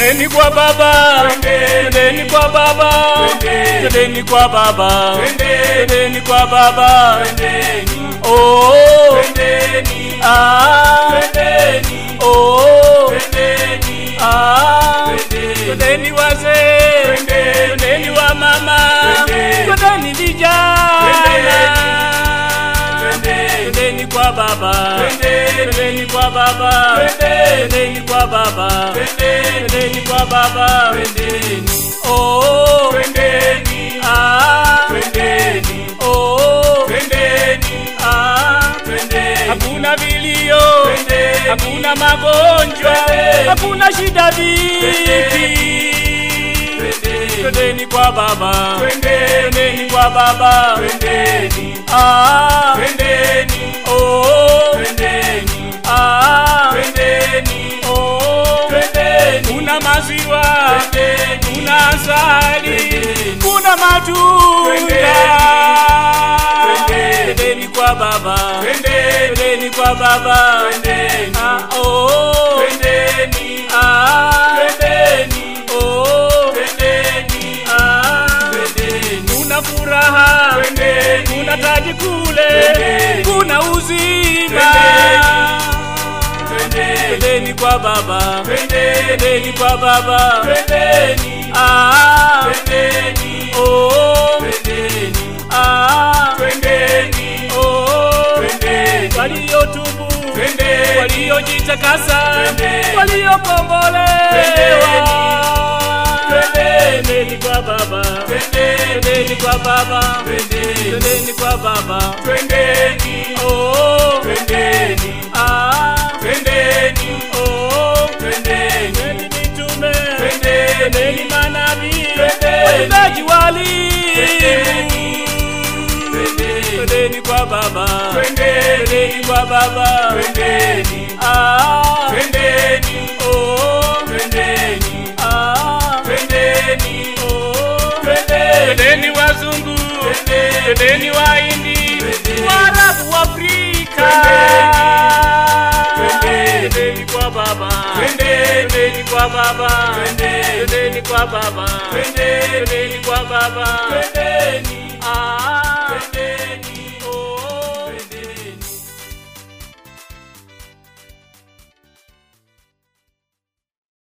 Twendeni kwa baba, twendeni kwa baba, twendeni kwa baba, twendeni kwa baba, oh, ah, oh, ah, twendeni wazee, twendeni wa mama, twendeni vijana, twendeni kwa baba, twendeni kwa baba, twendeni kwa baba, twendeni kwa baba, oh, ah, oh, ah, hakuna vilio, hakuna magonjwa, hakuna shida dhiki. Twendeni kwa baba, twendeni kwa baba, ah, oh, ah, oh, kuna maziwa, kuna asali, kuna matunda. Twendeni kwa baba, twendeni kwa baba, ah, oh, ah, oh, ah, kuna furaha, kuna taji kule, kuna uzima. Twendeni kwa baba, twendeni kwa baba, ah, oh, ah, oh, waliotubu, waliojitakasa, waliokombolewa. Twendeni kwa baba, twendeni kwa baba, twendeni kwa baba, oh, ah, oh, twendeni mitume, twendeni manabii, waimbaji walimu, twendeni kwa baba, twendeni kwa baba, ah, oh, ah, oh, twendeni wazungu, twendeni wahindi, waarabu, Afrika, twendeni kwa baba, twendeni kwa baba, twendeni kwa baba, twendeni kwa baba, ah